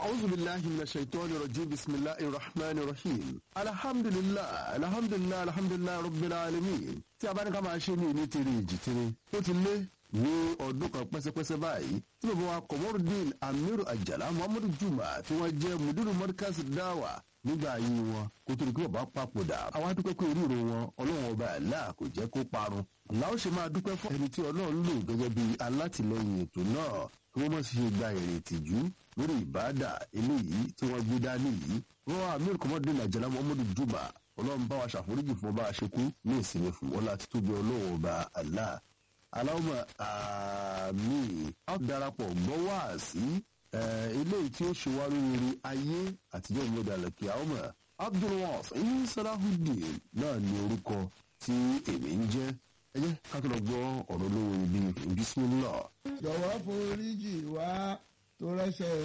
أعوذ بالله من الشيطان الرجيم بسم الله الرحمن الرحيم الحمد لله الحمد لله الحمد لله رب العالمين tí a bá ní ká máa ṣe ní ìní tèrè ìjì tèrè ó ti lé ní ọdún kan pẹ́sẹ́pẹ́sẹ́ báyìí tí bàbá wa Komorudeen Amiru Ajala Muhammadu Juma tí wọ́n jẹ́ mudiru Markaz Dawa nígbà ayé wọn kó tó di pé bàbá papòdà àwọn adúpẹ́ pé oríire wọn ọlọ́run ọba àlá kò jẹ́ kó parun làwọn ṣe máa dúpẹ́ fún ẹni tí ọlọ́run lò gẹ́gẹ́ bí alátìlẹyìn ètò náà kí wọ́n má sì ṣe gba èrè ìtìjú lórí ìbáàdà eléyìí tí wọ́n gbé dání yìí wọ́n wá Amiru Komorudeen Ajala Muhammadu Juma ọlọ́run bá wa ṣàforíjì fún ọba àṣekú ní ìsinmi fún wọn láti tóbi ọlọ́run ọba àlá aláwọ̀ àmì a darapọ̀ gbọ́ wá sí eléyìí tí ó ṣe wá lórí ayé àtijọ́ ìmọ̀dé àlẹ́kẹ́ àwọn abdulwas ẹ̀yìn salahudeen náà ní orúkọ tí èmi ń jẹ́ ẹ jẹ́ ká tó lọ gbọ́ ọ̀rọ̀ lórí bíi bismillah. jọ̀wọ́ foríjì wá tó rẹ́ṣẹ̀